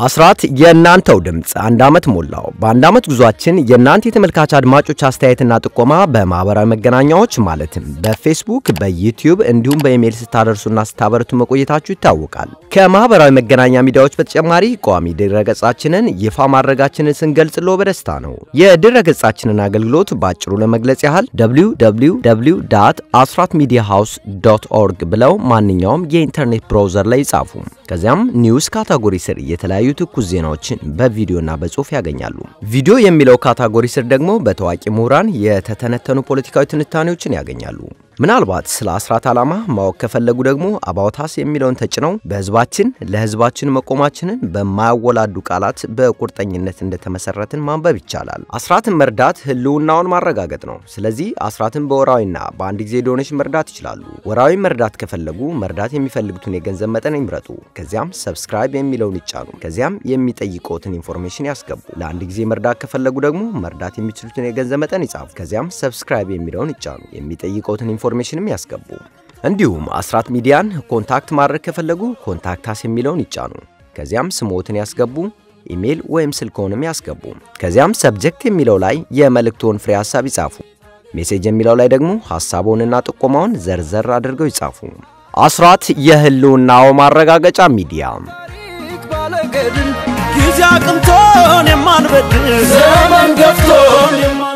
አስራት የእናንተው ድምፅ አንድ ዓመት ሞላው። በአንድ ዓመት ጉዟችን የእናንተ የተመልካች አድማጮች አስተያየትና ጥቆማ በማህበራዊ መገናኛዎች ማለትም በፌስቡክ፣ በዩቲዩብ እንዲሁም በኢሜይል ስታደርሱና ስታበረቱ መቆየታችሁ ይታወቃል። ከማህበራዊ መገናኛ ሚዲያዎች በተጨማሪ ቋሚ ድረገጻችንን ይፋ ማድረጋችንን ስንገልጽሎ በደስታ ነው። የድረገጻችንን አገልግሎት በአጭሩ ለመግለጽ ያህል www አስራት ሚዲያ ሃውስ ዶት ኦርግ ብለው ማንኛውም የኢንተርኔት ብራውዘር ላይ ይጻፉ። ከዚያም ኒውስ ካታጎሪ ስር የተለያዩ ትኩስ ዜናዎችን በቪዲዮና በጽሁፍ ያገኛሉ። ቪዲዮ የሚለው ካታጎሪ ስር ደግሞ በታዋቂ ምሁራን የተተነተኑ ፖለቲካዊ ትንታኔዎችን ያገኛሉ። ምናልባት ስለ አስራት ዓላማ ማወቅ ከፈለጉ ደግሞ አባውታስ የሚለውን ተጭነው በህዝባችን ለህዝባችን መቆማችንን በማያወላዱ ቃላት በቁርጠኝነት እንደተመሰረትን ማንበብ ይቻላል። አስራትን መርዳት ህልውናውን ማረጋገጥ ነው። ስለዚህ አስራትን በወራዊና በአንድ ጊዜ ዶኔሽን መርዳት ይችላሉ። ወራዊ መርዳት ከፈለጉ መርዳት የሚፈልጉትን የገንዘብ መጠን ይምረጡ። ከዚያም ሰብስክራይብ የሚለውን ይጫኑ። ከዚያም የሚጠይቀውትን ኢንፎርሜሽን ያስገቡ። ለአንድ ጊዜ መርዳት ከፈለጉ ደግሞ መርዳት የሚችሉትን የገንዘብ መጠን ይጻፉ። ከዚያም ሰብስክራይብ የሚለውን ይጫኑ። የሚጠይቀውትን ኢንፎርሜሽንም ያስገቡ። እንዲሁም አስራት ሚዲያን ኮንታክት ማድረግ ከፈለጉ ኮንታክታስ የሚለውን ይጫኑ። ከዚያም ስሞትን ያስገቡ። ኢሜይል ወይም ስልክዎንም ያስገቡ። ከዚያም ሰብጀክት የሚለው ላይ የመልእክቶን ፍሬ ሀሳብ ይጻፉ። ሜሴጅ የሚለው ላይ ደግሞ ሐሳቦንና ጥቆማውን ዘርዘር አድርገው ይጻፉ። አስራት የህልውናው ማረጋገጫ ሚዲያ ጊዜ አቅንቶን የማንበድል ዘመን ገፍቶን